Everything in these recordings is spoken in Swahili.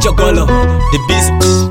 Chokolo, the beast.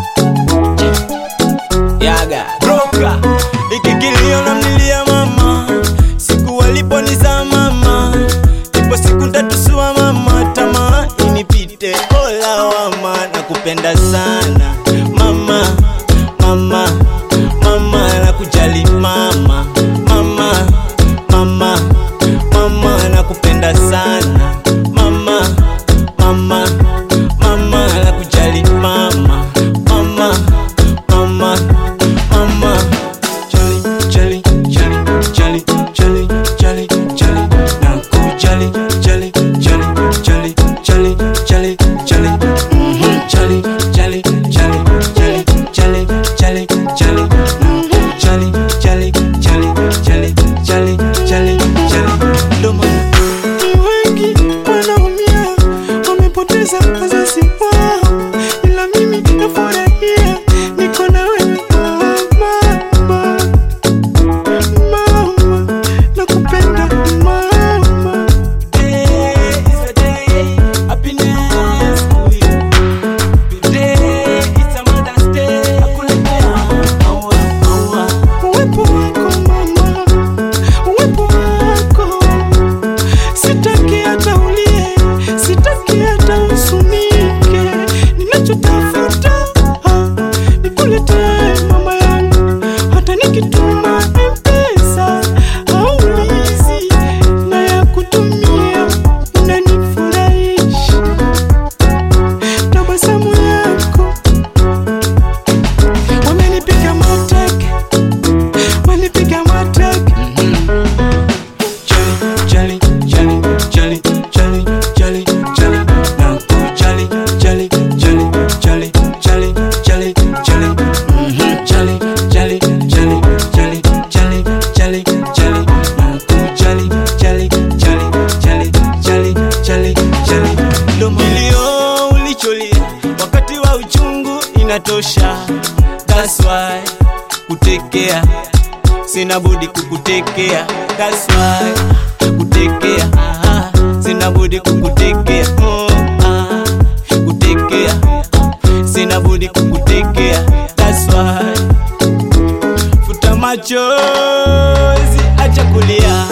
Yaga, broka. Iki kilio na mlilia mama, siku waliponiza mama, ipo siku ntatusua mama, tamaa inipite, ola wama, nakupenda sana mama, mama, mama, nakujali mama, mama, mama, mama, nakupenda sana mama, mama, mama, nakujali mama, mama, mama, mama, jali, jali, jali, jali, jali, jali, jali, nakujali, jali, jali, jali, jali, jali, jali, mhm, jali, jali, jali, jali, jali, jali, jali, nakujali, jali, jali, jali, jali, jali, jali, ndo maana Ni wengi wanaumia, wamepoteza wazazi wao, ila mimi nafurahia, niko na wewe mama, mama, nakupenda mama. Today is a day, happiness to you. Today is a Mother's Day, nakuletea maua, maua. Uwepo wako mama, uwepo wako, sitaki hata ulie, sitaki hata usunike. Ninachotafuta ah, nikuletee mama yangu, hata nikituma M-Pesa haulizi, na ya kutumia unanifurahisha, tabasamu yako wamenipiga mateke walipiga mateke Jali, jali, jali, jali, jali, jali, jali, nakujali, jali, jali, jali, jali, jali, jali, mhm, jali, jali, jali, jali, jali, jali, jali, nakujali, jali, jali, jali, jali, jali, jali. Ndo milio ulicholia wakati wa uchungu inatosha, that's why kutekea sina budi kukutekea that's why kutekea ah, sina budi kukutekea oh, ah, kutekea sina budi kukutekea that's why futa machozi acha kulia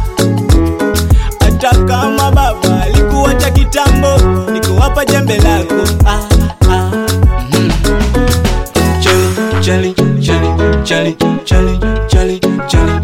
hata kama baba alikuacha kitambo nikuwapa jembe lako ah, ah, mhm. Jali, jali, jali, jali, jali, jali, jali,